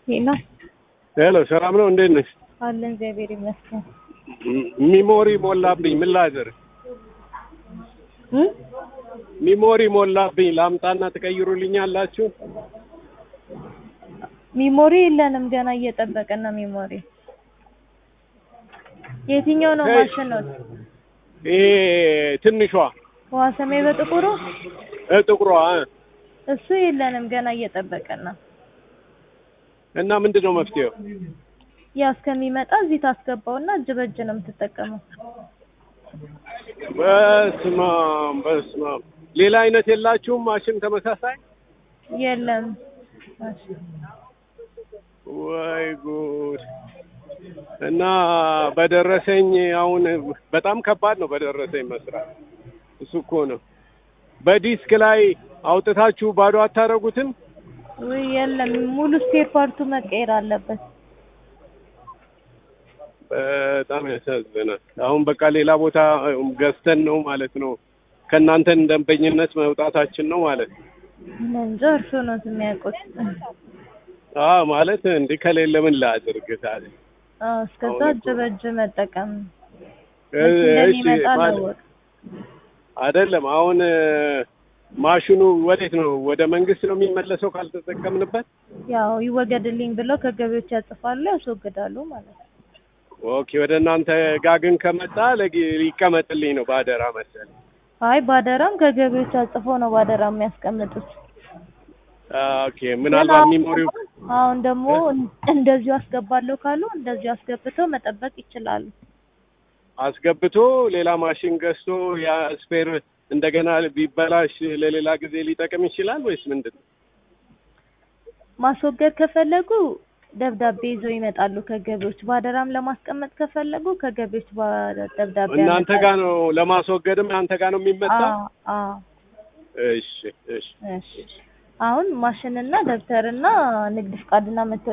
ሄሎ ሄሎ፣ ሰላም ነው? እንዴት ነሽ? አለን እግዚአብሔር ይመስገን። ሚሞሪ ሞላብኝ። ምን ላድርግ? እ ሚሞሪ ሞላብኝ። ላምጣና ትቀይሩልኛላችሁ? ሚሞሪ የለንም ገና እየጠበቅን ነው። ሚሞሪ የትኛው ነው ሄይ። ማሽን ነው? ይሄ ትንሿ ውሃ ሰማይ በጥቁሩ እ ጥቁሯ እ። እሱ የለንም ገና እየጠበቅን ነው። እና ምንድን ነው መፍትሄው? ያ እስከሚመጣ እዚህ ታስገባውና እጅ በእጅ ነው የምትጠቀመው። በስመ አብ በስመ አብ። ሌላ አይነት የላችሁም ማሽን ተመሳሳይ? የለም ወይ ጉድ! እና በደረሰኝ አሁን በጣም ከባድ ነው በደረሰኝ መስራት። እሱ እኮ ነው። በዲስክ ላይ አውጥታችሁ ባዶ አታረጉትም? ወይ የለም ሙሉ ስፔር ፓርቱ መቀየር አለበት። በጣም ያሳዝናል። አሁን በቃ ሌላ ቦታ ገዝተን ነው ማለት ነው። ከእናንተን ደንበኝነት መውጣታችን ነው ማለት ነው። እኔ እንጃ እርሶ ነው የሚያውቁት። አዎ ማለት እንዲህ ከሌለ ምን ላድርግ ታዲያ? አዎ እስከዛ አሁን እጅ በእጅ መጠቀም እ- እሺ እንደሚመጣ ማለት ነው። አይደለም አሁን እ፣ ማሽኑ ወዴት ነው? ወደ መንግስት ነው የሚመለሰው ካልተጠቀምንበት? ያው ይወገድልኝ ብለው ከገቢዎች ያጽፋሉ፣ ያስወግዳሉ ማለት ነው። ኦኬ ወደ እናንተ ጋር ግን ከመጣ ለጊ- ይቀመጥልኝ ነው ባደራ መሰለኝ። አይ ባደራም ከገቢዎች አጽፎ ነው ባደራ የሚያስቀምጡት። ኦኬ ምናልባት ግን ሚሞሪው አሁን- አሁን ደግሞ እንደዚሁ አስገባለሁ ካሉ እንደዚሁ አስገብተው መጠበቅ ይችላሉ። አስገብቶ ሌላ ማሽን ገዝቶ ያ ስፔር እንደገና ቢበላሽ ለሌላ ጊዜ ሊጠቅም ይችላል ወይስ ምንድን ነው? ማስወገድ ከፈለጉ ደብዳቤ ይዘው ይመጣሉ ከገቢዎች። ባደራም ለማስቀመጥ ከፈለጉ ከገቢዎች ባ- ደብዳቤ እናንተ ያመጣሉ። ጋር ነው ለማስወገድም እናንተ ጋር ነው የሚመጣው? አዎ አዎ። እሺ እሺ እሺ አሁን ማሽንና ደብተርና ንግድ ፍቃድና መታወቂያ